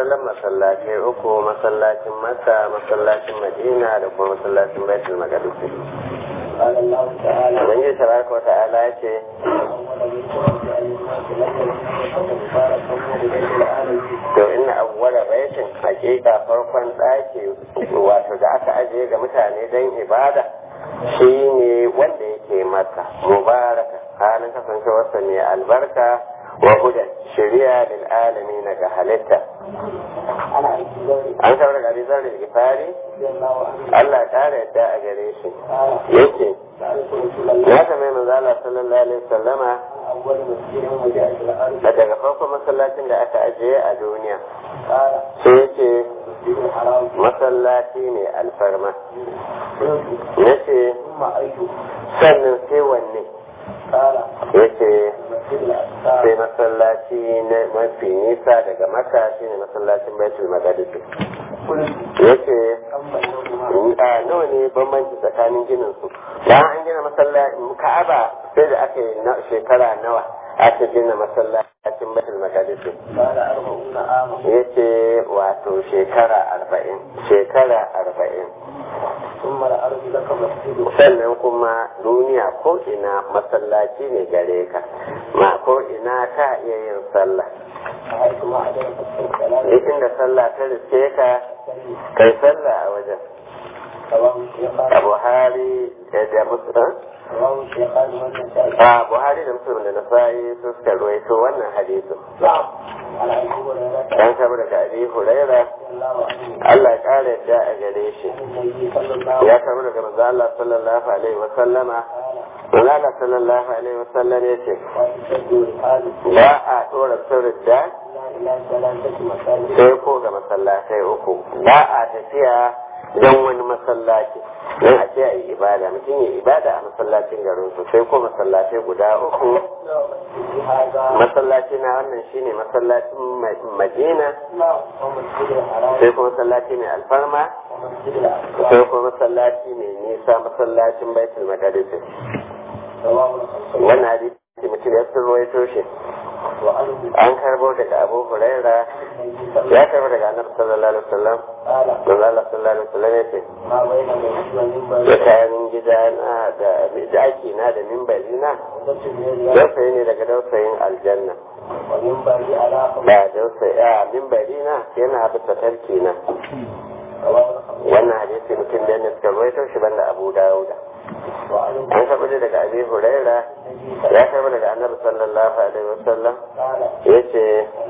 asalin masallatai uku masallacin Makka masallacin Madina da kuma masallacin Baitul Maqdis قال الله تعالى Ubangiji tabaraka wa ta'ala ya ce to inna awwala baitin hakika farkon ɗaki wato da aka ajiye ga mutane don ibada shine wanda yake maka mubaraka halin kasancewarsa mai albarka wa hudan shari'a lil alamin ga halitta an saboda ga bizar da gifari Allah ya kare yadda a gare shi yake ya sami manzala sallallahu alaihi wasallama da daga farkon masallacin da aka ajiye a duniya sai yake masallaci ne alfarma ya ce sannan sai wanne ya ce sai masallaci na mafi nisa daga maka shi ne masallacin baitul maqdis ya ce a nawa ne bambanci tsakanin ginin su bayan an gina masallacin ka'aba sai da aka yi shekara nawa aka gina masallacin baitul maqdis ya ce wato shekara arba'in shekara arba'in sannan kuma duniya ko ina masallaci ne gare ka ma ko ina ka iya yin sallah duk inda sallah ta riske ka kai sallah a wajen a buhari da musulun a buhari da musulun da nasa'i su suka ruwaito wannan hadisu dan sabu daga abi huraira Allah ya kare yadda a gare shi ya sabu daga manzo Allah sallallahu alaihi wa sallama manzo Allah sallallahu alaihi wa sallam ya ce ba a dora sirrin da sai ko ga masallatai uku ba a tafiya don wani masallaci don a ce a yi ibada mutum ya ibada a masallacin garin su sai ko masallatai guda uku masallaci na wannan shine masallacin madina sai ko masallaci mai alfarma sai ko masallaci mai nisa masallacin baitul maqdis wannan hadisi mutum ya surwaito shi an karbo daga abu huraira ya karbo daga annabi sallallahu alaihi wasallam manzo Allah sallallahu alaihi wasallam yace tsakanin gida na da daki na da mimbari na dausayi ne daga dausayin aljanna ba dausayi a mimbari na yana bisa tarki na wannan hadisi mutum da ne suka rawaito shi banda abu dawuda an karɓi daga abi huraira ya karɓi daga annabi sallallahu alaihi wasallam ya ce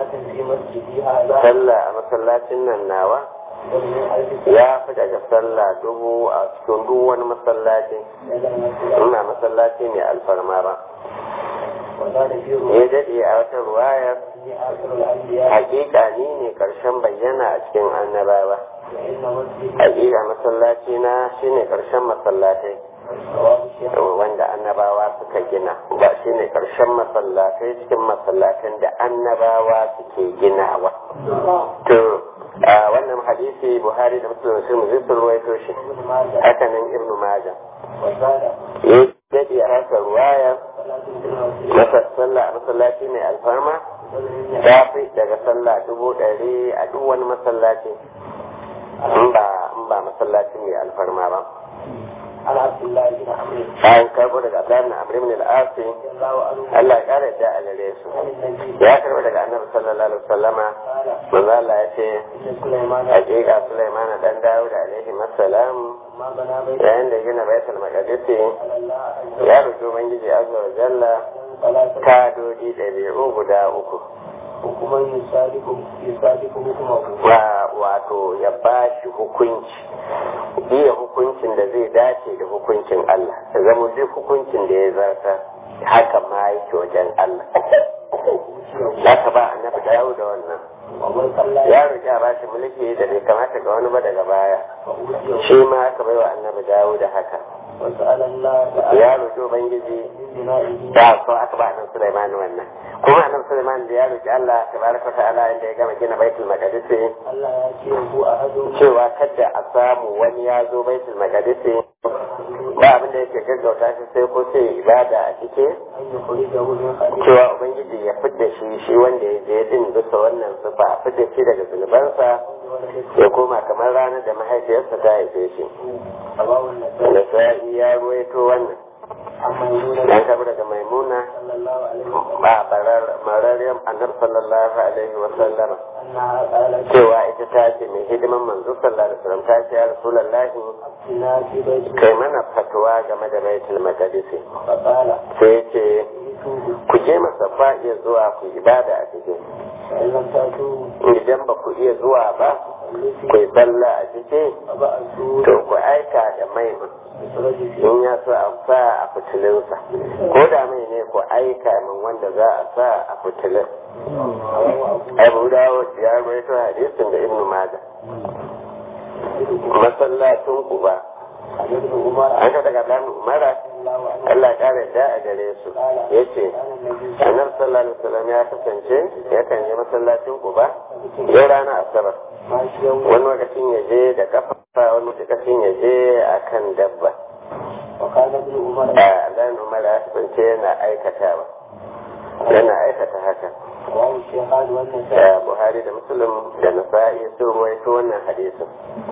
sallah a masallacin nan nawa ya fi daga sallah dubu a cikin duk wani masallaci ina masallaci mai alfarma ba ya daɗe a wata ruwayar hakika ni ne ƙarshen bayyana a cikin annabawa hakika masallaci na shine ƙarshen masallatai wanda annabawa suka gina ba shi ne ƙarshen masallatai cikin masallatan da annabawa suke ginawa to wannan hadisi buhari da muslim sun zai ruwaito shi hakanan ibnu majah ya daɗe a haka ruwaya sallah a masallaci mai alfarma ta fi daga sallah dubu ɗari a duk wani masallaci in ba masallaci mai alfarma ba عن عبد الله بن عمرو an karbo daga Abdullahi ibn Amr ibn al-As رضي الله عنه Allah ya kare da a gare su عن النبي ya karbo daga Annabi sallallahu alaihi wasallama قال manzo Allah ya ce إن سليمان hakika Sulaiman dan Dawud alaihi assalam ما بنى بيتا yayin da gina Baitul Maqdis على الله عز ya roki ubangiji azza wa jalla وجل ثلاثة kadodi ɗabi'u guda uku حكما يصادق يصادق حكمه wa wato ya ba shi hukunci iya hukuncin da zai dace da hukuncin Allah da zama duk hukuncin da ya zarta haka ma yake wajen Allah za ka ba annabi dawo da wannan ومن صلى ya roƙi a bashi mulki da bai kamata ga wani ba daga baya فأوتيه shi ma aka bai wa annabi dawo da haka وسأل الله تعالى ya roƙi ubangiji من بنائه da so aka ba annabi Sulaiman wannan kuma annabi Sulaiman da ya roƙi Allah tabaraka ta'ala inda ya gama gina baitul maqdis Allah ya ce hu ahadun cewa kada a samu wani ya zo baitul maqdis ba abin da yake gaggauta shi sai ko sai ibada a cike أن يخرجه من خليل cewa ubangiji ya fidda shi shi wanda ya je din bisa wannan sufa a fidda shi daga zunubansa ولدته ya koma kamar ranar da mahaifiyarsa ta haife shi رواه النسائي da sa'i ya ruwaito wannan عن ميمونة dan kabu daga maimuna صلى الله عليه وسلم ba barar marariyar annabi sallallahu alaihi wa sallama أنها قالت cewa ita ta ce mai hidiman manzo sallallahu alaihi wasallam ta ce ya rasulullahi أفتنا في بيت kai mana fatuwa game da baitul maqdis فقال sai ya ce ائتوه ku je masafa iya zuwa ku ibada a cikin فإن لم تأتوه idan ba ku iya zuwa ba فليتي ku yi sallah a cikin فبعثوا to ku aika da mai بسرج فيه in ya so a sa a fitilinsa ko da mai ne ku aika min wanda za a sa a fitilin رواه أبو abu dawo ya rawaito hadisin da ibnu majah masallacin ku ba عن ابن عمر an ka daga dan umara رضي الله عنه Allah ya kare da a gare su yace كان النبي annabi sallallahu alaihi wasallam ya kasance yakan je masallacin ku ba yau rana asabar ماشيا wani lokacin ya je da kafa wani lokacin ya je akan dabba وقال ابن عمر a dan umara ya kasance yana aikatawa yana aikata haka رواه الشيخان والنسائي da buhari da muslim da nasa'i sun ruwaito wannan hadisin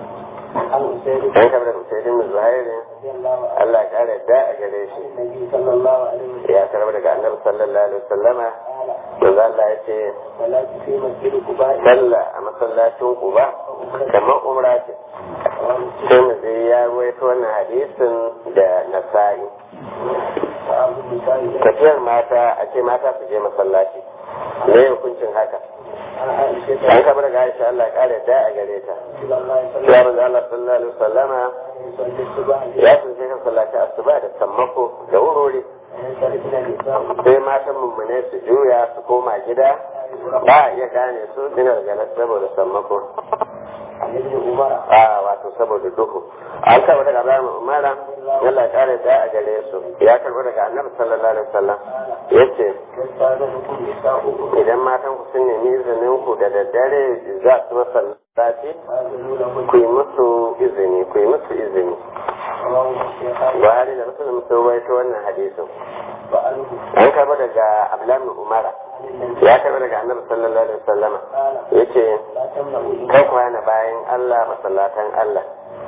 عن أسيد an kabar da musaidin zuhairi رضي الله عنه Allah ya kare da a gare shi عن النبي صلى الله عليه وسلم ya karbar daga annabi sallallahu alaihi wasallama قال manzo Allah ya ce صلاة في مسجد قباء sallah a masallacin Quba kamar umra ce رواه مسلم sai mu zai ya ruwaito wannan hadisin da nasa'i وأبو النسائي tafiyar mata a ce mata su je masallaci me hukuncin haka عن عائشة an kabar daga Aisha Allah ya kare da a gare ta رضي الله صلى ya الله manzo Allah sallallahu alaihi wasallama عليه وسلم الصباح ya tsince kan sallaci asuba da sammako da wurori ينصرفنا النساء sai matan mummune su juya su koma gida ba a iya gane su dinar ganas saboda sammako عن ابن عمر a wato saboda duhu an karɓi daga bayan umara yalla ya kare da a gare su ya karɓi daga annabi sallallahu alaihi wasallam ya ce يستاذنكم نساؤكم idan matan ku sun nemi izinin ku da daddare za su masallaci فاذنوا لهن ku yi musu izini ku yi musu izini رواه الشيخان buhari da muslim sun rawaito wannan hadisin وعنه an karɓi daga abdullahi umara عن النبي ya karɓi daga annabi sallallahu alaihi wasallam قال ya ce لا تمنعوا kai kwana bayan Allah masallatan Allah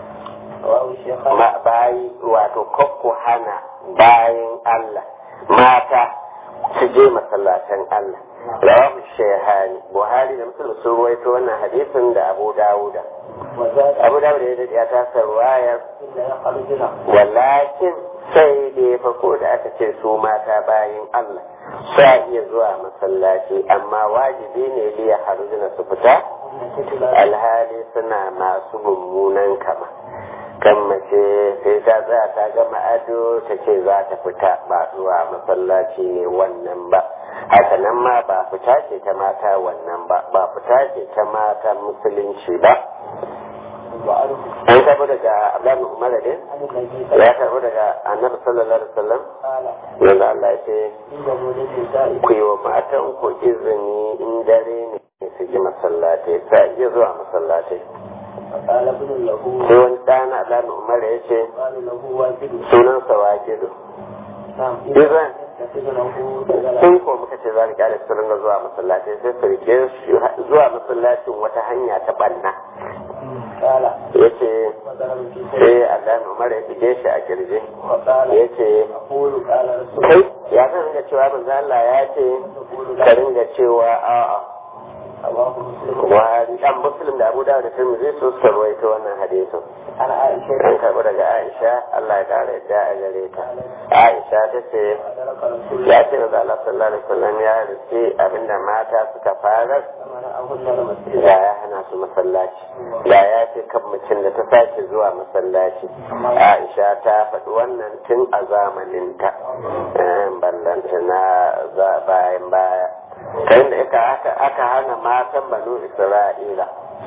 رواه الشيخان ma bayi wato kakku hana bayan Allah mata su je masallatan Allah rawahu shehani buhari da muslim sun ruwaito wannan hadisin da abu dawuda وزاد abu dawuda ya daɗe ya tasa ruwayar إلا يخرجنا walakin sai da ya farko da aka ce su mata bayan Allah sa iya zuwa masallaci amma wajibi ne liya harujina su fita أن تتلى alhali suna masu mummunan kama kan mace sai ta tsaya ta gama ado ta ce za ta fita ba zuwa masallaci ne wannan ba haka nan ma ba fita ce ta mata wannan ba ba fita ce ta mata musulunci ba وعنه an karɓi daga abdullahi umar ne عن النبي صلى ya karɓi daga annabi sallallahu alaihi wasallam قال yanzu Allah ya ce إنه للنساء ku yi wa matan ku izini in dare ne su ji masallatai sa iya zuwa masallatai فقال ابن له sai wani ɗana Abdullahi Umar ya ce قال له واجب sunansa wakilu نعم Izan. يتخذ له دجلا sun ko muka ce za mu kyale su ringa zuwa masallaci sai su rike shi zuwa masallacin wata hanya ta banna قال ya ce وضرب في سبيل sai Abdullahi Umar ya fige shi a kirji وقال ya ce أقول قال رسول kai ya zan ringa cewa manzo Allah ya ce تقول ka لا ringa cewa a'a رواه مسلم Buhari dan Muslim da Abu Dawud da Tirmidhi su suka rawaito wannan hadisin عن عائشة an karɓi daga Aisha Allah ya ƙara yadda a gare ta Aisha ta ce أدرك رسول ya الله ce da Allah sallallahu alaihi wasallam ya riske abinda mata suka fara فمنعهن المسجد da ya hana su masallaci da ya ce kan mutum da ta sake zuwa masallaci Aisha ta faɗi wannan tun a zamaninta eh, ballanta na za- bayan baya kai da aka aka aka hana matan banu Isra'ila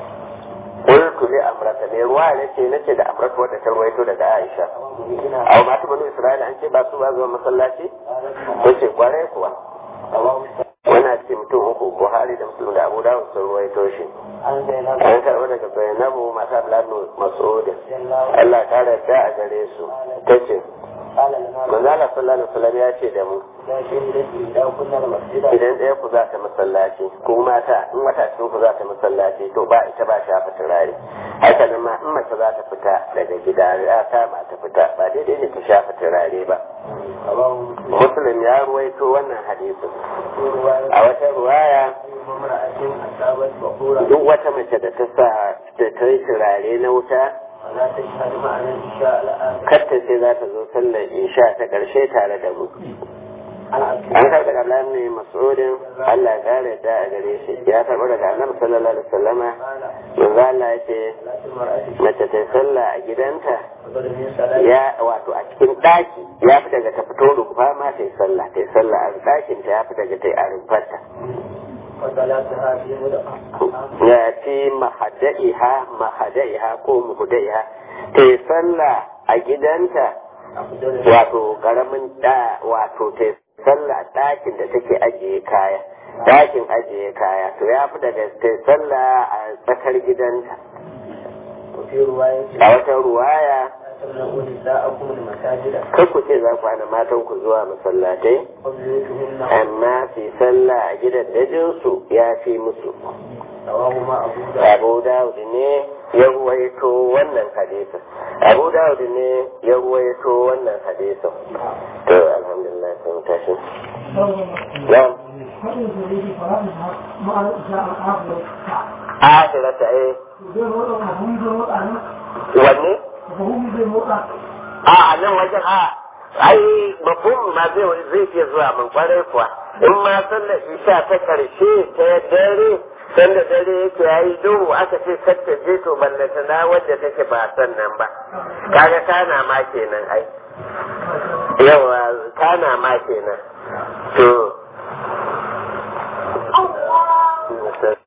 qultu li amrata ne ruwa ne ce nace da amrata wadda ta ruwaito daga Aisha ومؤمنين a mata banu Isra'ila an ce ba su ba zuwa masallaci قالت ce kwarai kuwa رواه wannan ce mutum uku buhari da musulun da abu dawud sun ruwaito shi عن زينب an karɓi daga daga zainabu mata abdullahi mas'udin رضي الله Allah ta yarda a gare su ta ce قال لنا manzala sallallahu alaihi wasallam ya ce da mu إذا شهدت إذا كنا المسجد idan ɗaya ku za ta masallaci ko mata in wata cikin ku za ta masallaci to ba ita ba shafa turare haka nan ma in mace za ta fita daga gida ya kama ta fita ba daidai ne ta shafa turare ba رواه مسلم muslim ya ruwaito wannan hadisin في رواية a wata ruwaya امرأة أصابت بخورا duk wata mace da ta sa da ta yi turare na wuta ولا تشهد معنا الإشاء الآخر katta sai za ta zo sallar isha ta ƙarshe tare da mu عن عبد an karɓi daga Allah ne mas'udin Allah ya kare da a gare shi ya karɓi daga annabi sallallahu alaihi wasallama قال manzo Allah ya ce صلاة المرأة mace ta sallah a gidanta أفضل من صلاة ya wato a cikin ɗaki ya fi daga ta fito rufa ma ta yi sallah ta yi sallah a ɗakin ta ya fi daga ta yi a rufarta وصلاتها في مدعة ya fi mahada'iha mahada'iha ko muhada'iha ta yi sallah a gidanta أفضل wato karamin da wato ta yi sallah a ɗakin da take ajiye kaya ɗakin ajiye kaya to ya fi daga ta yi sallah a tsakar gidanta وفي رواية a wata ruwaya لا تمنعوا نساءكم المساجد kar ku ce za ku hana matan ku zuwa masallatai وبيوتهن amma su yi sallah a gidan dajinsu ya fi musu رواهما أبو داود abu dawud ne ya ruwaito wannan hadisin abu dawud ne ya ruwaito wannan hadisin to alhamdulillah sai mu tashi na'am فإن تريد فرائضها مع الإشاء الآخر akhirata eh فهم بالوضع wanne فهم بالوضع a a nan wajen a ai mafhum ma zai zai iya zuwa mun kwarai kuwa in ma sallar isha ta karshe ta dare sanda dare yake yayi duhu aka ce kacce je to ballata na wadda take ba sannan ba kaga kana ma kenan ai yawa kana ma kenan to